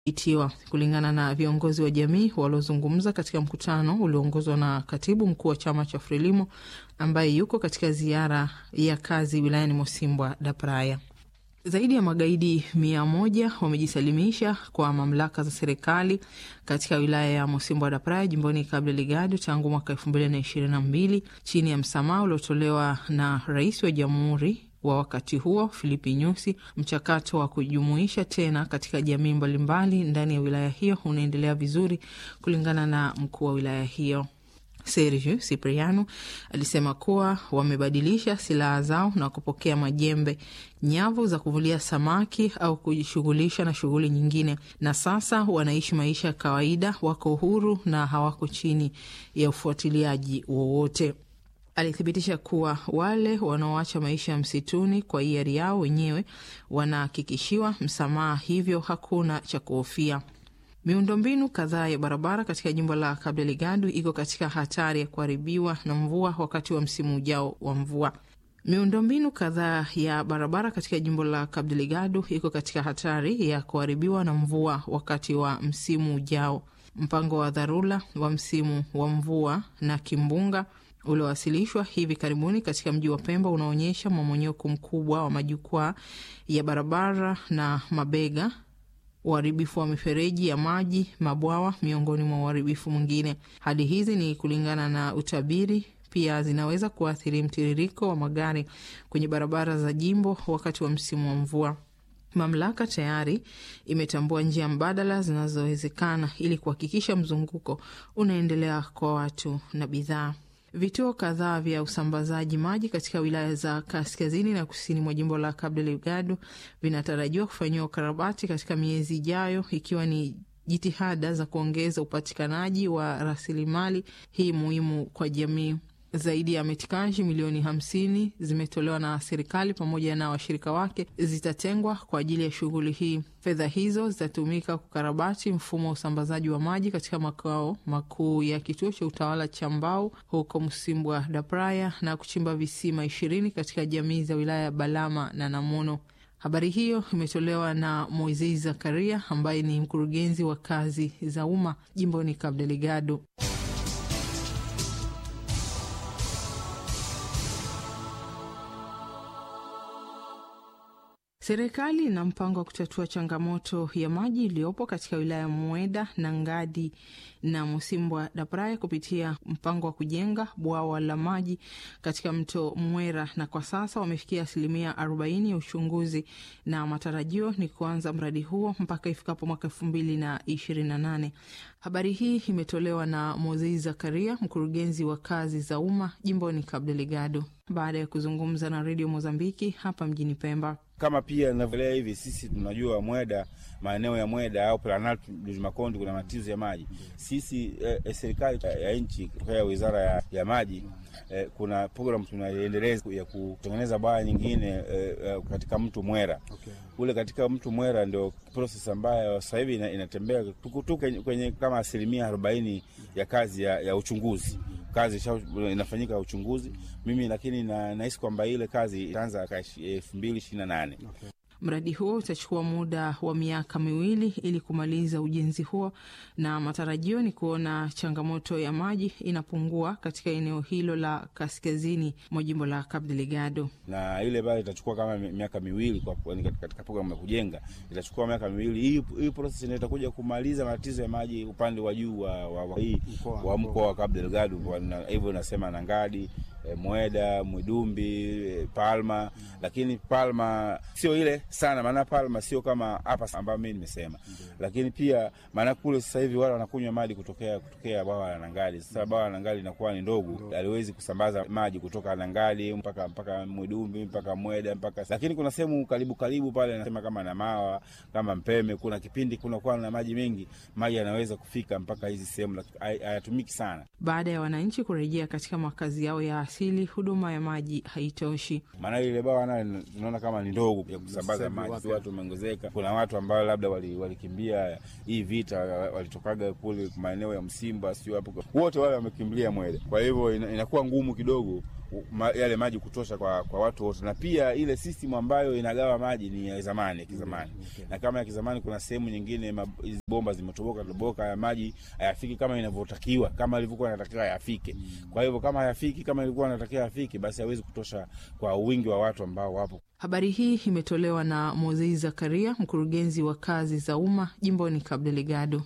itiwa kulingana na viongozi wa jamii waliozungumza katika mkutano ulioongozwa na katibu mkuu wa chama cha Frelimo ambaye yuko katika ziara ya kazi wilayani Mosimbwa da Praia. Zaidi ya magaidi mia moja wamejisalimisha kwa mamlaka za serikali katika wilaya ya Mosimbwa da Praia jimboni Cabo Delgado tangu mwaka elfu mbili na ishirini na mbili chini ya msamaha uliotolewa na rais wa jamhuri wa wakati huo Filipi Nyusi. Mchakato wa kujumuisha tena katika jamii mbalimbali ndani ya wilaya hiyo unaendelea vizuri, kulingana na mkuu wa wilaya hiyo Sergio Cipriano alisema kuwa wamebadilisha silaha zao na kupokea majembe, nyavu za kuvulia samaki au kujishughulisha na shughuli nyingine, na sasa wanaishi maisha ya kawaida, wako huru na hawako chini ya ufuatiliaji wowote. Alithibitisha kuwa wale wanaoacha maisha ya msituni kwa hiari yao wenyewe wanahakikishiwa msamaha, hivyo hakuna cha kuhofia. Miundombinu kadhaa ya barabara katika jimbo la Cabo Delgado iko katika hatari ya kuharibiwa na mvua wakati wa msimu ujao wa mvua. Miundombinu kadhaa ya barabara katika jimbo la Cabo Delgado iko katika hatari ya kuharibiwa na mvua wakati wa msimu ujao. Mpango wa dharura wa msimu wa mvua na kimbunga uliowasilishwa hivi karibuni katika mji wa Pemba unaonyesha mmomonyoko mkubwa wa majukwaa ya barabara na mabega uharibifu wa mifereji ya maji, mabwawa, miongoni mwa uharibifu mwingine. Hali hizi ni kulingana na utabiri, pia zinaweza kuathiri mtiririko wa magari kwenye barabara za jimbo wakati wa msimu wa mvua. Mamlaka tayari imetambua njia mbadala zinazowezekana ili kuhakikisha mzunguko unaendelea kwa watu na bidhaa. Vituo kadhaa vya usambazaji maji katika wilaya za kaskazini na kusini mwa jimbo la Cabo Delgado vinatarajiwa kufanyiwa ukarabati katika miezi ijayo, ikiwa ni jitihada za kuongeza upatikanaji wa rasilimali hii muhimu kwa jamii. Zaidi ya metikaji milioni hamsini zimetolewa na serikali pamoja na washirika wake, zitatengwa kwa ajili ya shughuli hii. Fedha hizo zitatumika kukarabati mfumo wa usambazaji wa maji katika makao makuu ya kituo cha utawala cha Mbau huko Msimbwa da Praia na kuchimba visima ishirini katika jamii za wilaya ya Balama na Namuno. Habari hiyo imetolewa na Moisei Zakaria ambaye ni mkurugenzi wa kazi za umma jimboni Cabo Delgado. Serikali ina mpango wa kutatua changamoto ya maji iliyopo katika wilaya ya Mweda na Ngadi na Mosimbwa da Praia kupitia mpango wa kujenga bwawa la maji katika mto Mwera, na kwa sasa wamefikia asilimia arobaini ya uchunguzi na matarajio ni kuanza mradi huo mpaka ifikapo mwaka elfu mbili na ishirini na nane. Habari hii imetolewa na Mozei Zakaria, mkurugenzi wa kazi za umma jimboni Cabo Delgado, baada ya kuzungumza na redio Mozambiki hapa mjini Pemba. Kama pia navyoelea hivi, sisi tunajua Mweda, maeneo ya Mweda au Planalto Makonde kuna matatizo ya maji. Sisi eh, serikali ya nchi kutokea wizara ya, ya maji eh, kuna programu tunaiendeleza ya kutengeneza bwawa nyingine eh, katika mto Mwera okay. Ule katika mto Mwera ndio proses ambayo sasa hivi inatembea tukutu kwenye kama asilimia arobaini ya kazi ya, ya uchunguzi kazi inafanyika uchunguzi mimi, lakini nahisi kwamba ile kazi itaanza elfu mbili ishirini na nane. Okay. Mradi huo utachukua muda wa miaka miwili ili kumaliza ujenzi huo, na matarajio ni kuona changamoto ya maji inapungua katika eneo hilo la kaskazini mwa jimbo la Cabo Delgado. Na ile bado itachukua kama miaka miwili kwa katika programu ya kujenga itachukua miaka miwili. Hii hii process ndio itakuja kumaliza matatizo ya maji upande wa juu wa, wa, wa, wa mkoa wa Cabo Delgado, hivyo nasema na Ngadi E, Mweda, Mwidumbi, e, Palma mm. Lakini Palma sio ile sana, maana Palma sio kama hapa ambayo mimi nimesema mm. Lakini pia maana kule sasa hivi wale wanakunywa maji kutokea kutokea bwawa la Nangali. Sasa bwawa la Nangali inakuwa ni ndogo, aliwezi kusambaza maji kutoka Nangali mpaka mpaka Mwidumbi mpaka Mweda mpaka, lakini kuna sehemu karibu karibu pale nasema kama Namawa kama Mpeme, kuna kipindi kunakuwa na maji mengi, maji yanaweza kufika mpaka hizi sehemu, hayatumiki sana. Baada ya wananchi kurejea katika makazi yao ya asili, huduma ya maji haitoshi. Maana ile bwawa nayo tunaona kama ni ndogo ya kusambaza maji, watu wameongezeka. Kuna watu ambao labda walikimbia wali hii vita, walitokaga kule maeneo ya Msimba, sio hapo, wote wale wamekimbilia Mweda. Kwa hivyo inakuwa ngumu kidogo ma, yale maji kutosha kwa, kwa watu wote, na pia ile system ambayo inagawa maji ni ya zamani ya kizamani Okay. na kama ya kizamani, kuna sehemu nyingine ma- hizi bomba zimetoboka toboka, ya maji hayafiki kama inavyotakiwa, kama ilivyokuwa inatakiwa yafike. Kwa hivyo kama hayafiki kama ilikuwa inatakiwa yafike, basi hawezi kutosha kwa wingi wa watu ambao wapo. Habari hii imetolewa na Mozei Zakaria, mkurugenzi wa kazi za umma jimboni Cabo Delgado.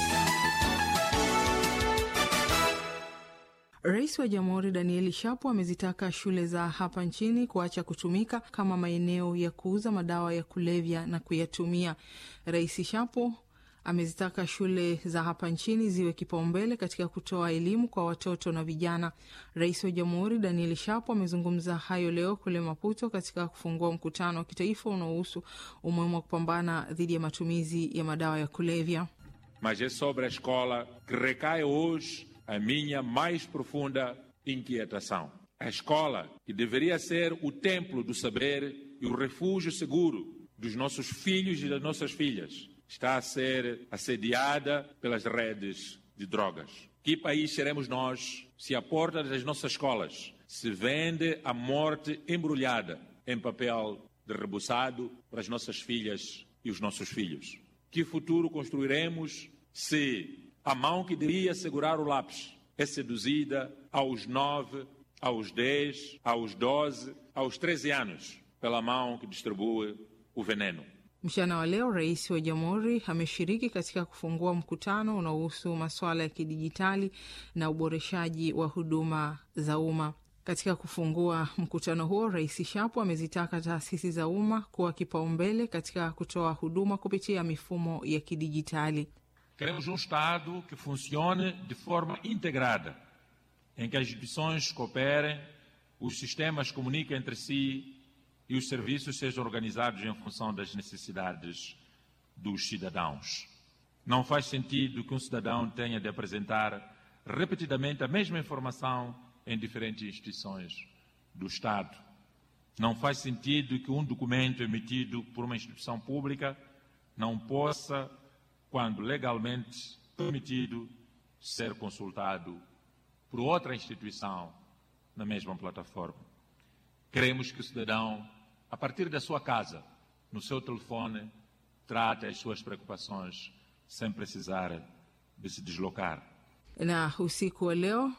Rais wa Jamhuri Danieli Shapo amezitaka shule za hapa nchini kuacha kutumika kama maeneo ya kuuza madawa ya kulevya na kuyatumia. Rais Shapo amezitaka shule za hapa nchini ziwe kipaumbele katika kutoa elimu kwa watoto na vijana. Rais wa Jamhuri Daniel Shapo amezungumza hayo leo kule Maputo katika kufungua mkutano wa kitaifa unaohusu umuhimu wa kupambana dhidi ya matumizi ya madawa ya kulevya. Mas é sobre a escola que recai hoje a minha mais profunda inquietação. A escola, que deveria ser o templo do saber e o refúgio seguro dos nossos filhos e das nossas filhas, está a ser assediada pelas redes de drogas. Que país seremos nós se à porta das nossas escolas se vende a morte embrulhada em papel de rebuçado para as nossas filhas e os nossos filhos? Que futuro construiremos se a mão que deveria segurar o lápis é seduzida aos nove, aos dez, aos doze, aos treze anos pela mão que distribui o veneno? Mchana wa leo rais wa jamhuri ameshiriki katika kufungua mkutano unaohusu masuala ya kidijitali na uboreshaji wa huduma za umma. Katika kufungua mkutano huo, Rais Shapo amezitaka taasisi za umma kuwa kipaumbele katika kutoa huduma kupitia mifumo ya kidijitali. Queremos um Estado que funcione de forma integrada, em que as instituições cooperem, os sistemas comuniquem entre si e os serviços sejam organizados em função das necessidades dos cidadãos. Não faz sentido que um cidadão tenha de apresentar repetidamente a mesma informação em diferentes instituições do Estado. Não faz sentido que um documento emitido por uma instituição pública não possa, quando legalmente permitido, ser consultado por outra instituição na mesma plataforma. Queremos que o cidadão, a partir da sua casa, no seu telefone, trate as suas preocupações sem precisar de se deslocar. Na usiku wa leo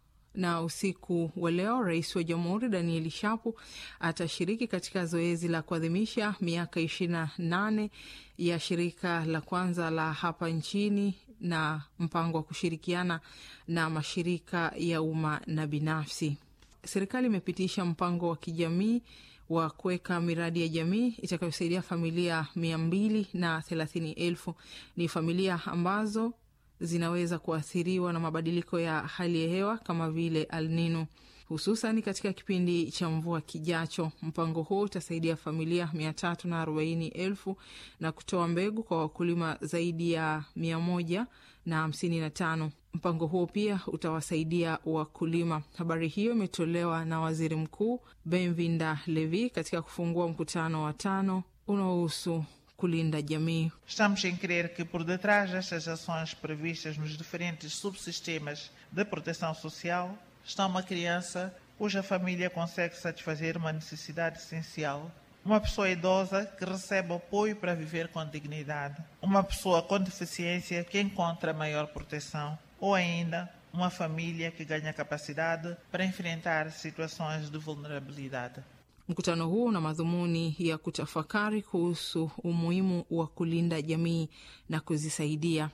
na usiku wa leo rais wa jamhuri Danieli Shapo atashiriki katika zoezi la kuadhimisha miaka ishirini na nane ya shirika la kwanza la hapa nchini na mpango wa kushirikiana na mashirika ya umma na binafsi. Serikali imepitisha mpango wa kijamii wa kuweka miradi ya jamii itakayosaidia familia mia mbili na thelathini elfu. Ni familia ambazo zinaweza kuathiriwa na mabadiliko ya hali ya hewa kama vile El Nino, hususan katika kipindi cha mvua kijacho. Mpango huo utasaidia familia mia tatu na arobaini elfu na kutoa mbegu kwa wakulima zaidi ya mia moja na hamsini na tano. Mpango huo pia utawasaidia wakulima. Habari hiyo imetolewa na waziri mkuu Benvinda Levi katika kufungua mkutano wa tano unaohusu kulinda jamii. Estamos em crer que por detrás destas ações previstas nos diferentes subsistemas de proteção social está uma criança cuja família consegue satisfazer uma necessidade essencial, uma pessoa idosa que recebe apoio para viver com dignidade, uma pessoa com deficiência que encontra maior proteção ou ainda uma família que ganha capacidade para enfrentar situações de vulnerabilidade. Mkutano huo una madhumuni ya kutafakari kuhusu umuhimu wa kulinda jamii na kuzisaidia.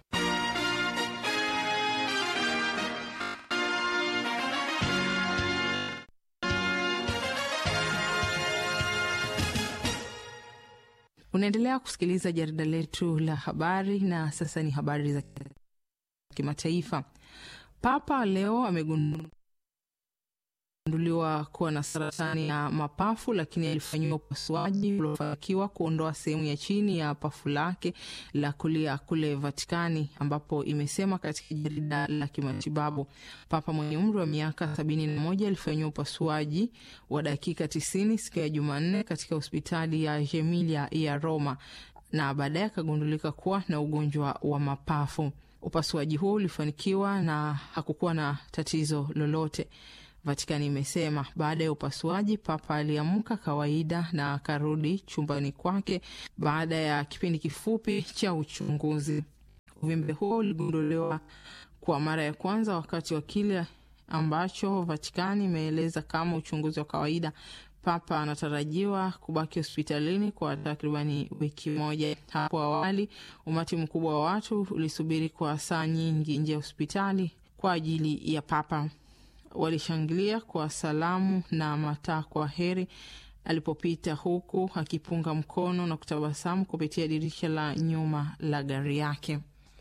Unaendelea kusikiliza jarida letu la habari, na sasa ni habari za kimataifa. Papa leo amegunduliwa kuwa na saratani ya mapafu, lakini alifanyiwa upasuaji uliofanikiwa kuondoa sehemu ya chini ya pafu lake la kulia kule Vatikani, ambapo imesema katika jarida la kimatibabu. Papa mwenye umri wa miaka sabini na moja alifanyiwa upasuaji wa dakika tisini siku ya Jumanne katika hospitali ya Gemelli ya Roma na baadaye akagundulika kuwa na ugonjwa wa mapafu. Upasuaji huo ulifanikiwa na hakukuwa na tatizo lolote. Vatikani imesema baada ya upasuaji, Papa aliamka kawaida na akarudi chumbani kwake baada ya kipindi kifupi cha uchunguzi. Uvimbe huo uligunduliwa kwa mara ya kwanza wakati wa kile ambacho Vatikani imeeleza kama uchunguzi wa kawaida. Papa anatarajiwa kubaki hospitalini kwa takribani wiki moja. Hapo awali, umati mkubwa wa watu ulisubiri kwa saa nyingi nje ya hospitali kwa ajili ya Papa. Walishangilia kwa salamu na matakwa heri alipopita, huku akipunga mkono na kutabasamu kupitia dirisha la nyuma la gari yake.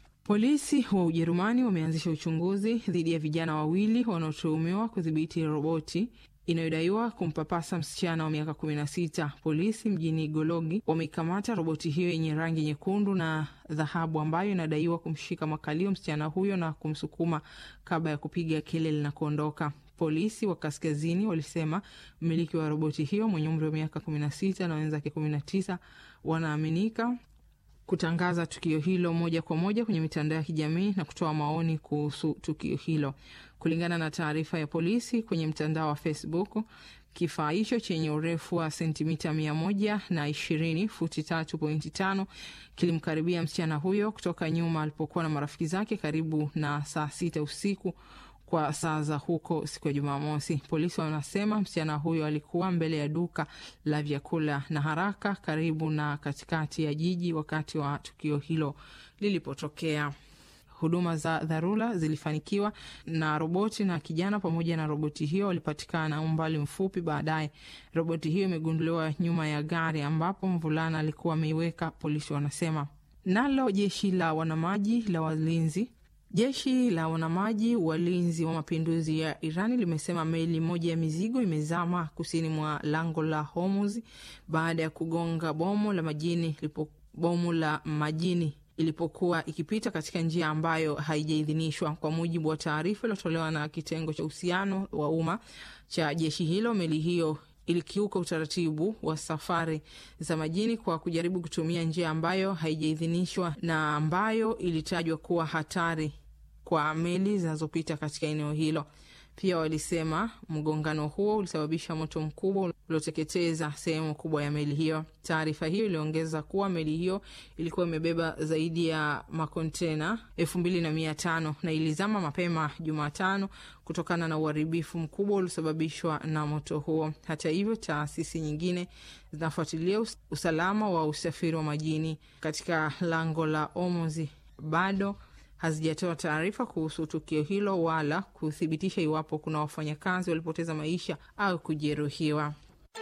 Polisi wa Ujerumani wameanzisha uchunguzi dhidi ya vijana wawili wanaotuhumiwa kudhibiti roboti inayodaiwa kumpapasa msichana wa miaka kumi na sita. Polisi mjini Gologi wameikamata roboti hiyo yenye rangi nyekundu na dhahabu ambayo inadaiwa kumshika makalio msichana huyo na kumsukuma kabla ya kupiga kelele na kuondoka. Polisi wa kaskazini walisema mmiliki wa roboti hiyo mwenye umri wa miaka kumi na sita na wenzake kumi na tisa wanaaminika kutangaza tukio hilo moja kwa moja kwenye mitandao ya kijamii na kutoa maoni kuhusu tukio hilo. Kulingana na taarifa ya polisi kwenye mtandao wa Facebook, kifaa hicho chenye urefu wa sentimita mia moja na ishirini futi tatu pointi tano kilimkaribia msichana huyo kutoka nyuma alipokuwa na marafiki zake karibu na saa sita usiku kwa saa za huko siku ya Jumamosi. Polisi wanasema msichana huyo alikuwa mbele ya duka la vyakula na haraka karibu na katikati ya jiji wakati wa tukio hilo lilipotokea. Huduma za dharura zilifanikiwa na roboti na kijana pamoja na roboti hiyo walipatikana umbali mfupi baadaye. Roboti hiyo imegunduliwa nyuma ya gari ambapo mvulana alikuwa ameiweka, polisi wanasema. Nalo jeshi la wanamaji la walinzi Jeshi la wanamaji walinzi wa mapinduzi ya Irani limesema meli moja ya mizigo imezama kusini mwa lango la Hormuz baada ya kugonga bomu la majini lipo, bomu la majini ilipokuwa ikipita katika njia ambayo haijaidhinishwa. Kwa mujibu wa taarifa iliyotolewa na kitengo cha uhusiano wa umma cha jeshi hilo, meli hiyo ilikiuka utaratibu wa safari za majini kwa kujaribu kutumia njia ambayo haijaidhinishwa na ambayo ilitajwa kuwa hatari kwa meli zinazopita katika eneo hilo. Pia walisema mgongano huo ulisababisha moto mkubwa ulioteketeza sehemu kubwa ya meli hiyo. Taarifa hiyo iliongeza kuwa meli hiyo ilikuwa imebeba zaidi ya makontena elfu mbili na mia tano na ilizama mapema Jumatano kutokana na uharibifu mkubwa uliosababishwa na moto huo. Hata hivyo, taasisi nyingine zinafuatilia usalama wa usafiri wa majini katika lango la Hormuz bado hazijatoa taarifa kuhusu tukio hilo wala kuthibitisha iwapo kuna wafanyakazi walipoteza maisha au kujeruhiwa.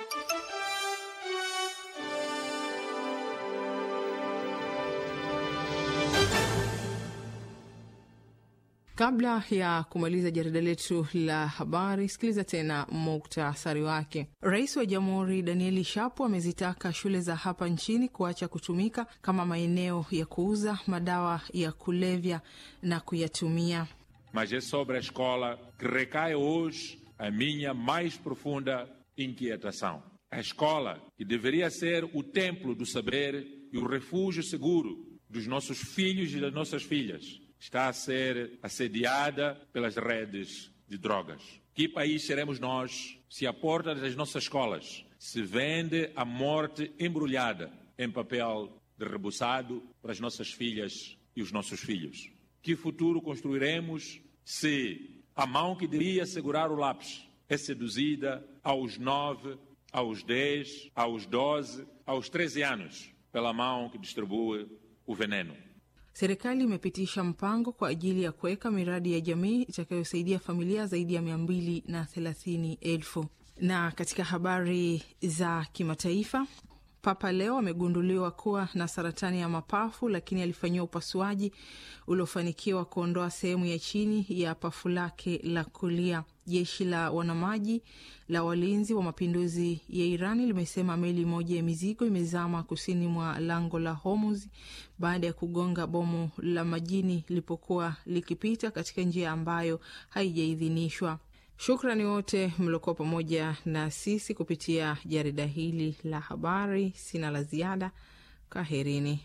Kabla ya kumaliza jarida letu la habari, sikiliza tena muktasari wake. Rais wa Jamhuri Danieli Shapo amezitaka shule za hapa nchini kuacha kutumika kama maeneo ya kuuza madawa ya kulevya na kuyatumia. Mas é sobre a escola que recai hoje a minha mais profunda inquietação. A escola, que deveria ser o templo do saber e o refúgio seguro dos nossos filhos e das nossas filhas, está a ser assediada pelas redes de drogas. Que país seremos nós se à porta das nossas escolas se vende a morte embrulhada em papel de rebuçado para as nossas filhas e os nossos filhos? Que futuro construiremos se a mão que deveria segurar o lápis é seduzida aos nove, aos dez, aos doze, aos treze anos pela mão que distribui o veneno? Serikali imepitisha mpango kwa ajili ya kuweka miradi ya jamii itakayosaidia familia zaidi ya mia mbili na thelathini elfu. Na katika habari za kimataifa, Papa Leo amegunduliwa kuwa na saratani ya mapafu, lakini alifanyiwa upasuaji uliofanikiwa kuondoa sehemu ya chini ya pafu lake la kulia. Jeshi la wanamaji la walinzi wa mapinduzi ya Irani limesema meli moja ya mizigo imezama kusini mwa lango la Hormuz baada ya kugonga bomu la majini lilipokuwa likipita katika njia ambayo haijaidhinishwa. Shukrani wote mliokuwa pamoja na sisi kupitia jarida hili la habari. Sina la ziada, kaherini.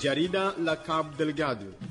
Jarida la Cabo Delgado.